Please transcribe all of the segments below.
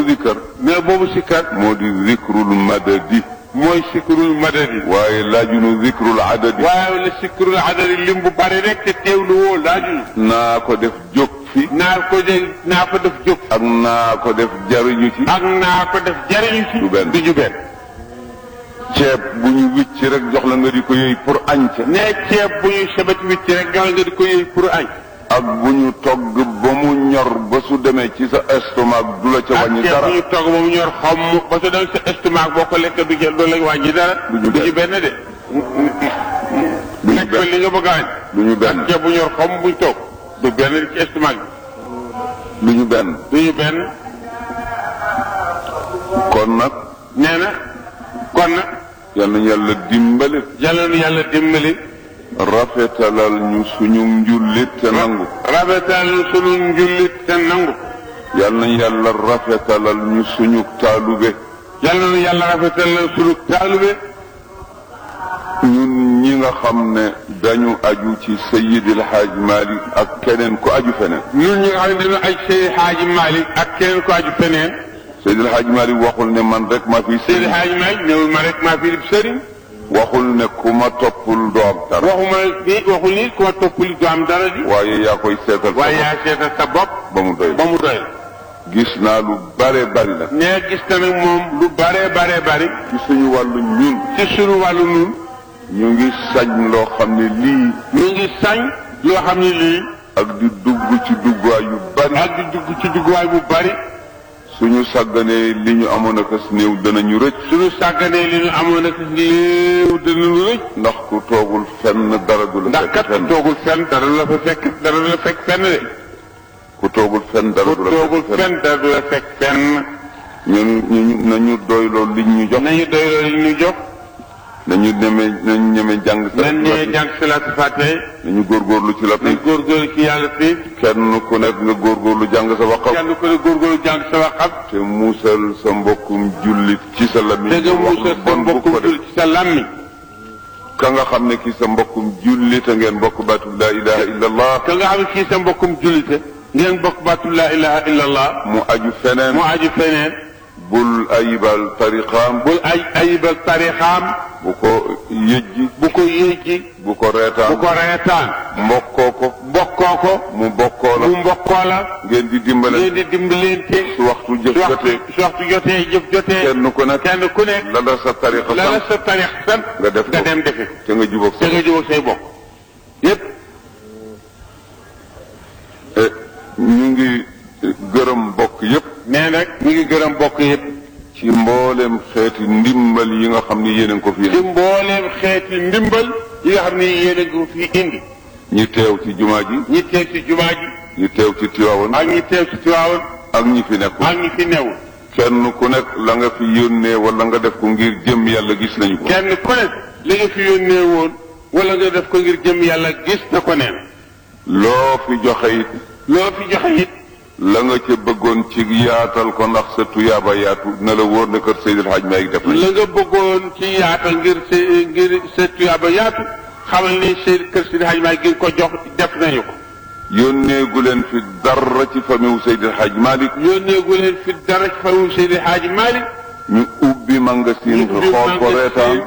dikkar mais boobu sikkar moo di zikrul madadi mooy sikrul madadi waaye laajunu zikrul adadi waaye la sikrul adadi lim bu bari rek te teewlu woo laaju naa ko def jóg fi naa ko de naa ko def jóg ak naa ko def jariñu ci ak naa ko def jariñu ci Du benn. du ñu benn ceeb bu ñu wicc rek jox la nga di ko yëy pour añ ca ne ceeb bu ñu sebet wicc rek jox nga di ko yëy pour añ ak bu ñu togg ba mu ñor ba su demee ci sa estomac du la ca ak wàññi ceeb dara bu ñu togg ba mu ñor xom ba su dem sa estomac boo ko lekk du jël doo la wàññi dara Du ñu du ñu benn. benn de du ñu lekk ko benn li nga bëgg a añ du ñu benn ceeb bu ñor xom buñ toog du benn ci estomac du ñu benn bi du ñu benn kon nag nee na kon nag yal nañu yàlla dimbale yàlla nu yàlla dimbali rafetalal ñu suñu njullit te nangu rafetal sunu njullit te nangu yal nañu yàlla rafetalal ñu suñu taalube yàlla nu yàlla rafetal sunu taalube ñun ñi nga xam ne dañu aju ci Seyyidil Haaj Malik ak keneen ku aju feneen ñun ñi nga xam ne dañu ay Seydi Haaji Malick ak keneen ko aju feneen Seydil Haaj Malik waxul ne man rek ma fi Seydi sëriñ Haaji Malick néewul ma rek maa fi di sëriñ waxul ne ku ma toppul doo am dara waxuma ni waxul ni ku ma toppali du am dara di waaye yaa koy seetal sa waaye bopp yaa seetal sa bopp ba mu doy ba mu doy gis naa lu bare bari la nee gis na nag moom lu bare bare bari ci suñu wàllu ñun ci sunu wàllu nun ñu ngi sañ loo xam ne lii ñu ngi sañ loo xam ne lii ak di dugg ci duggaay yu bari ak di dugg ci dugguwaay bu bari suñu sàgganee li ñu amoon ak as néew danañu rëcc suñu sàgganee li ñu amoon ak léew danañu rëcc ndax ku toogul fenn dara du la ndax fekk kat fenn toogul fenn dara du la fa fekk dara du la fekk fenn de ku toogul fenn dara ku du la toogul fekk fenn fenn dara du la fekk fenn ñun ñu nañu doyloo liñ ñu jox nañu doy loolu li ñu jox nañu ñeme nañu ñeme jàng sa nañ ñëwee jàng salaatu fatiha nañu góorgóorlu ci la nañ góorgóorlu ci yàlla fii kenn ku nekk nga góorgóorlu jàng sa waxam kenn ku ne góorgóorlu jàng sa waxam te muusal sa mbokkum jullit ci sa lamiñ te nga wax muusal lu sa bon bu mbokkum ko def jul ci sa làmmiñ ka nga xam ne kii sa mbokkum jullit a ngeen bokk baatu laa ilaha illa allah ka nga xam ne kii sa mbokkum jullite ngeen bokk baatu laa ilaha illa allah mu aju feneen mu aju feneen bul ayibal tariqaam bul ay ayibal tarixaam bu ko yëjji bu ko yéegi bu ko bu reetaan ko reetaan mbokkoo ko bokkoo ko mu bokkoo la mu mbokkoo la ngeen di dimbale ngeen di dimbalante su waxtu jëf su waxtu jotee su waxtu jotee jëf jotee kenn ku nekk kenn ku nekk la la sa tariqa la la sant sa tarix sant nga def nga ko dem defe te nga jubóog te sa nga jubóog say bokk yépp Eh, ñu ngi gërëm bokk yépp nee nag mi ngi gërëm bokk yépp ci mboolem xeeti ndimbal yi nga xam ni yéen a ngi ko fi ci mbooleem xeeti ndimbal yi nga xam ne yéen a ngi fi indi ñi teew ci jumaa ji ñi teew ci jumaa ji ñi teew ci Tiwaawan ak ñi teew ci Tiwaawan ak ñi fi nekkul ak ñi fi newul kenn ku nekk la nga fi yónnee wala nga def ko ngir jëm yàlla gis nañu ko kenn ku nekk li nga fi yónnee woon wala nga def ko ngir jëm yàlla gis na ko neen loo fi joxe it loo fi joxe it la nga ca bëggoon ci yaatal ko ndax sa tuyaaba yaatu na la wóor ne kër Seydil Hadj Malick def nañu la nga bëggoon ci yaatal ngir sa ngir sa tuyaaba yaatu xamal ni seen kër si Hadj Malick gi ko jox def nañu ko yónnee gu leen fi dara ci famille Seydil Hadj Malick yónnee gu leen fi dara ci fawu Seydi Hadj Malick ñu ubbi magasin Ñu ubbi xool ko magasin. reetaan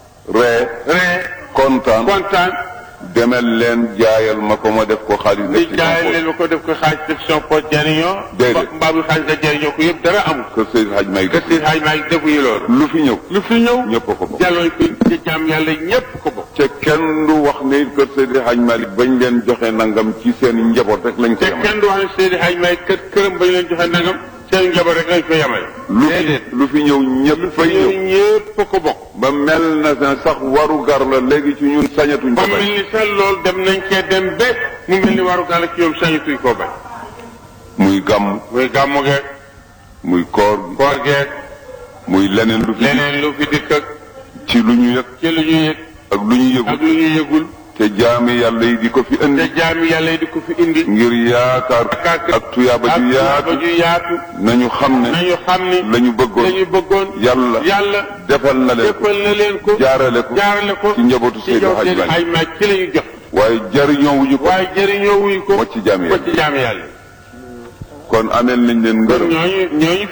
ree ree kontaan kontaan demel leen jaayal ma ko ma def ko xaalis di def ci jaay sama leen ma ko def ko xaaj def son poche jariñoo Déedéet. mbaa bu xaaj nga jariñoo ko yëpp dara amul kër Seydil Hadj Malick kër def si Hadj Malick defuñu loolu lu fi ñëw lu fi ñëw ñëpp a ko bokk jàlloon fi ci jàmm yàlla ñépp ko bokk te kenn du wax ne kër Seydil Hadj Malick bañ leen joxe nangam ci seen njaboot rek lañ ko te yemal kenn du wax ne Seydi Hadj Malick kër këram ba ñu leen joxe nangam seen njaboot rek lañ fa yemale lu fi lu fi ñëw ñëpp fay ñëw ñëw ñépp ko bokk ba mel na ne sax waru gar la léegi ci ñun sañatuñ ba ko mel bañ ni sax loolu dem nañ cee dem ba mu mel ni waru gàll ci ñoom sañatuñ koo bañ muy gàmm muy gàmmu geeg muy koor gi koor geeg muy leneen lu fi leneen lu fi dikk ak ci lu ñu yëg ci lu ñu yëg ak lu ñu ak yëgul lu ñu yëgul te jaami yàlla yi di ko fi te indi jaami yàlla yi di ko fi indi ngir yaakaar ak tuyaaba ak ju ba yaatu ju yaatu nañu xam ne nañu xam ni la ñu bëggoon lañu bëggoon yàlla yàlla defal na leen ko déppal na leen ko jaarale ko jaarale ko ci njabootu ci Seydou jox Hadj Seydi Malick Hadj Malick ci la ñu jox waaye jariñoo wuñu ko waaye jëriñoo wuñ ko wacc jaami ko yàlla ci jaami yàlla kon ameel nañ leen kon ngërëm ñooñu ñooñu